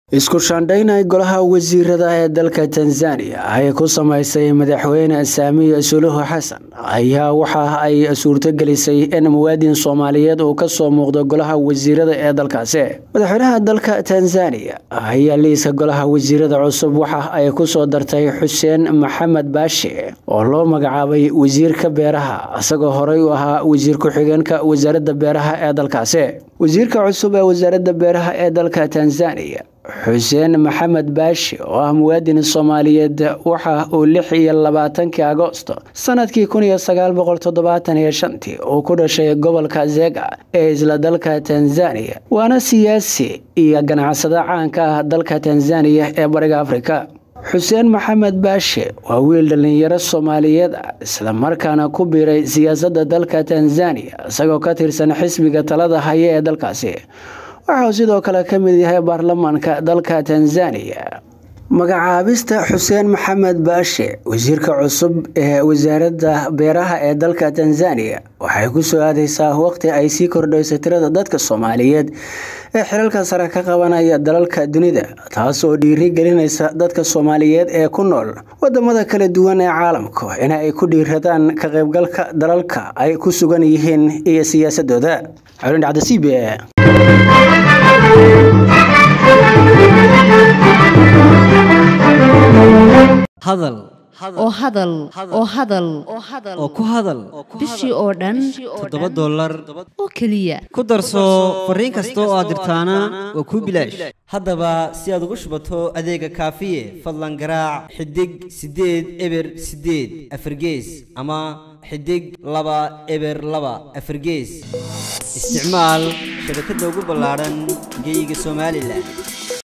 isku shaandhaynay golaha wasiirada ee dalka tanzania ay ku samaysay madaxweyne saamiya suluhu xasan ayaa waxa ay suurtogelisay in muwaadin soomaaliyeed uu kasoo muuqdo golaha wasiirada ee dalkaasi madaxweynaha dalka tanzania ayaa liiska golaha wasiirada cusub waxa ay kusoo dartay xuseen maxamed baashi oo loo magacaabay wasiirka beeraha isagoo horey u ahaa wasiir ku-xigeenka wasaaradda beeraha ee dalkaasi wasiirka cusub ee wasaaradda beeraha ee dalka tanzania xuseen maxamed baashi oo ah muwaadin soomaaliyeed waxa uu lix iyo labaatankii agoosto sanadkii kun iyo sagaal boqol toddobaatan iyo shantii uu ku dhashay gobolka zega ee isla dalka tanzania waana siyaasi iyo ganacsado caanka ah dalka tanzaniya ee bariga afrika xuseen maxamed baashe waa wiil dhallinyaro soomaaliyeed ah islamarkaana ku biiray siyaasadda dalka tanzania isagoo ka tirsan xisbiga talada haya ee dalkaasi waxauu sidoo kale ka mid yahay baarlamaanka dalka tanzania magacaabista xuseen maxamed baashe wasiirka cusub ee wasaaradda beeraha ee dalka tanzania waxay ku soo aadeysaa waqti ay sii kordhayso tirada dadka soomaaliyeed ee xilalka sare ka qabanaya dalalka dunida taas oo dhiiri gelinaysa dadka soomaaliyeed ee ku nool wadamada kala duwan ee caalamka in ay ku dhiiradaan ka qaybgalka dalalka ay ku sugan yihiin iyo siyaasadooda hadal oo hadal oo hadal oo ku hadal bishii oo dhan toddoba dollar oo keliya ku darso fariin kasta oo aad dirtaana waa kuu bilaash haddaba si aad ugu shubato adeega kaafiye fadlan garaac xidig siddeed eber siddeed afargees ama xidig laba eber laba afargees isticmaal shabakadda ugu ballaadhan geyga somalilan